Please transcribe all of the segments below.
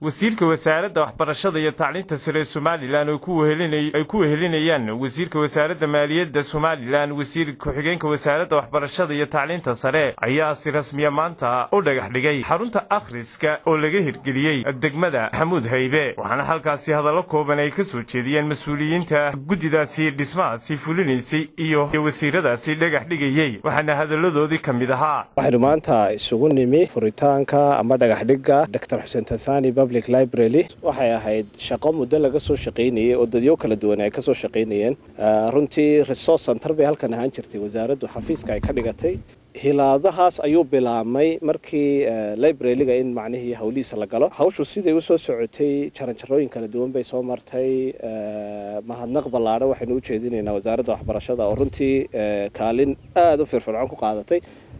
wasiirka wasaaradda waxbarashada iyo tacliinta sare ee somalilan ay ku wehelinayaan wasiirka wasaaradda maaliyadda somalilan wasiir ku-xigeenka wasaaradda waxbarashada iyo tacliinta sare ayaa si rasmiya maanta u dhagax dhigay xarunta akhriska oo laga hirgeliyey degmada xamuud haybe waxaana halkaasi hadallo kooban ay ka soo jeediyeen mas-uuliyiinta guddidaasi dhismahaasi fulinaysay iyo wasiiradaasi dhagax dhigayey waxaana hadalladoodii ka mid ahaa waxaynu maanta isugu nimi furitaanka ama dhagaxdhigga dor xuseen tansani public library waxay ahayd shaqo muddo laga soo shaqaynayey oo dadyo kala duwan ay ka soo shaqaynayeen runtii resource center bay halkan ahaan jirtay wasaaraddu xafiiska ay ka dhigatay hilaadahaas ayuu bilaabmay markii librariga in macnihii hawlihiisa la galo hawshu siday usoo socotay jaranjarooyin kala duwan bay soo martay mahadnaq ballaadhan waxaynu u jeedinaynaa wasaaradda waxbarashada oo runtii kaalin aada u firfircoon ku qaadatay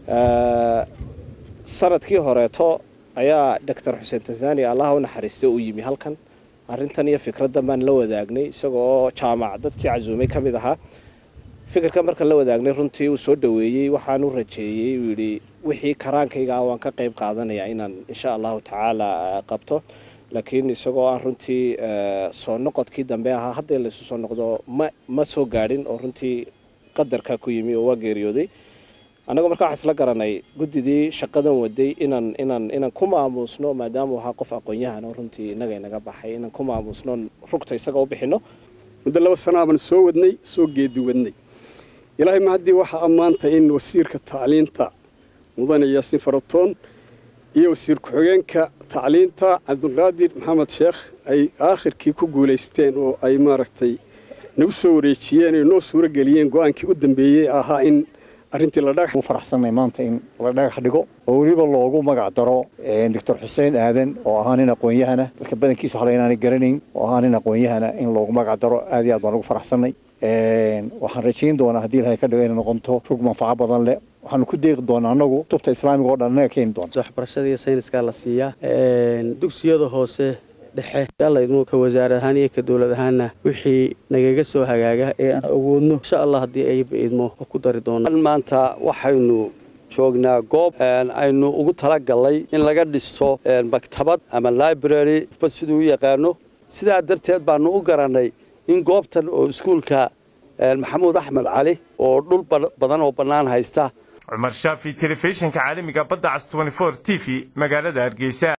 sanadkii horeeto ayaa doctor xuseen tanzani allaha u naxariista uu yimi halkan arrintan iyo fikraddan baan la wadaagnay isagoo jaamac dadkii casuumay ka mid ahaa fikirka markaan la wadaagnay runtii uu soo dhoweeyey waxaan u rajeeyey uu yidhi wixii karaankayga waan ka qayb qaadanaya inaan insha allahu tacaala qabto laakiin isagoo aan runtii soo noqodkii dambe ahaa hadda laysu soo noqdo ma ma soo gaadhin oo runtii qadarka ku yimi oo waa geeriyooday annagu markaa waxaan isla garanay guddidii shaqadan waday inaan inaan inaan ku maamuusno maadaamuu ahaa qof aqoon-yahan oo runtii innaga inaga baxay inaan ku maamuusno rugta isaga u bixinno muddo laba sanaaban soo wadnay soo geedi wadnay ilaahay ma haddii waxaa ammaanta in wasiirka tacliinta mudane yaasiin faratoon iyo wasiir ku-xigeenka tacliinta cabdiqaadir maxamed sheekh ay aakhirkii ku guulaysteen oo ay maaragtay nagu soo wareejiyeen ay noo suuro geliyeen go-aankii u dambeeyey ahaa in arrintii la dhagax u faraxsannay maanta in la dhagax dhigo oo weliba loogu magac daro doctor xuseen aadan oo ahaa nin aqoon-yahana dadka badankiisu hala inaanay garanayn oo ahaa nin aqoon-yahana in loogu magac daro aad iyo aad baan ugu faraxsannay waxaan rajayn doonaa haddii ilahay ka dhigo inay noqonto rug manfaco badan leh waxaanu ku deeqi doonaa annagu tubta islaamiga o dhan annaga keeni doona waxbarashada iyo sayniskaa la siiyaa dugsiyada hoose dhexe yaalaydmu ka wasaarad ahaan iyo ka dowlad ahaanna wixii nagaga soo hagaaga ee aan awoodno insha allah haddii ayba idmo oo ku dari doona maanta waxaynu joognaa goob aynu ugu talagalnay in laga dhiso maktabad ama library ba siduu u yaqaano sidaa darteed baanu u garannay in goobtan oo iskuulka maxamuud axmed cali oo dhul badan oo bannaan haysta cumar shaafi telefishinka caalamiga badda cas t v magaalada hargeysa